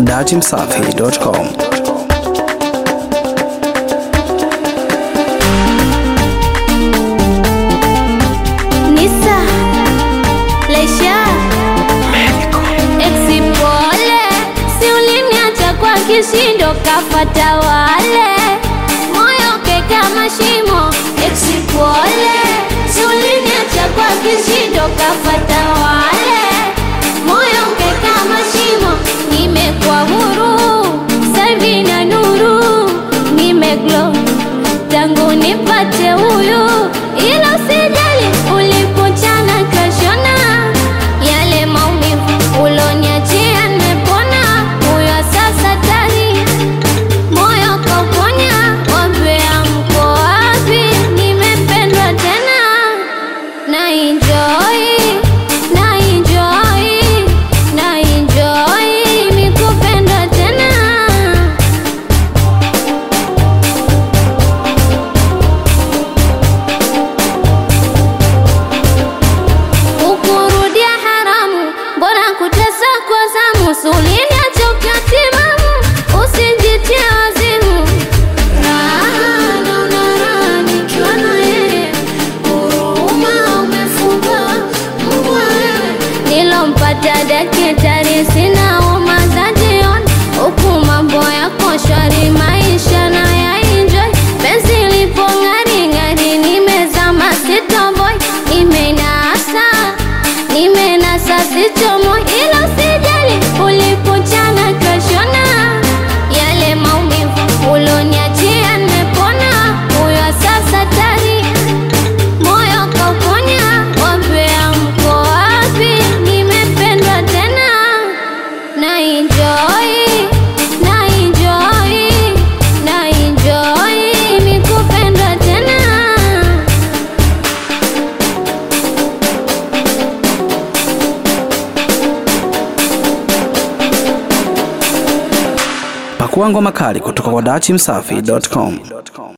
datimsafi.com. Nisa Leisha Exipole Si uliniacha kwa kishindo kafata wale Moyo keka mashimo Exipole Si uliniacha kwa kishindo kafata wale Moyo keka mashimo Nimekuwa huru Savi na nuru Nimeglow tangu nipate huyu, ila usijali ulipochana kashona yale maumivu uloniachia, nimepona huyo sasa tari moyo kauponya, wambea mko wapi? Nimependwa tena na enjoy, na enjoy, na enjoy nikupendwa tena ukurudia haramu, mbona kutesa kwa zamu? Sulinia choka timamu, usijitie wazimu. Raha naona raha nikiwa na yeye, huruma umefunga mbwa wewe. Nilompata dakitari, sina homa za jioni, huku mambo yako shwari, maisha na ya enjoy. Penzi lipo ng'ari ng'ari, nimezama sitoboy, nimenasa nimenasa sichomo, ila usijali ulipochana kashona yale maumivu uloniachia, nimepona huyo sasa tari moyo kauponya, wambea mko wapi? Nimependwa tena na enjoy, na enjoy, na enjoy nikupendwa tena. Pakua ngoma kali kutoka kwa datimsafi.com.